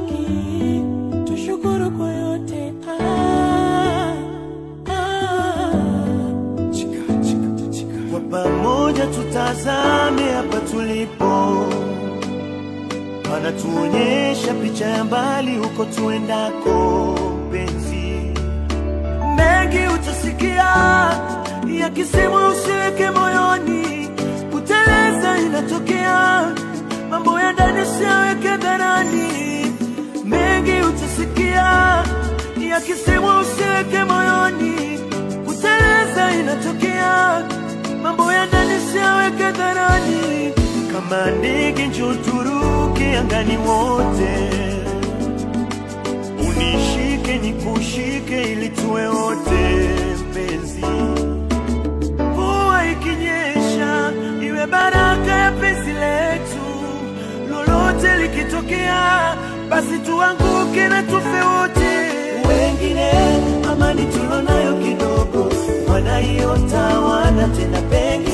haki, tushukuru kwa yote. Ah, ah. Kwa pamoja tutazame hapa tulipo, wanatuonyesha picha ya mbali huko tuendako. Penzi mengi utasikia yakisemwa, usiweke moyoni, kuteleza inatokea, mambo ya ndani usiyaweke dharani. Mengi utasikia yakisemwa, usiweke moyoni, kuteleza inatokea, mambo ya ndani usiyaweke dharani. Kama ndege njoo turuke angani wote, unishike nikushike, ili tuwe wote mpenzi. Mvua ikinyesha iwe baraka ya penzi letu, lolote likitokea, basi tuanguke na tufe wote. Wengine amani tulonayo kidogo wanaiota, wana tena penge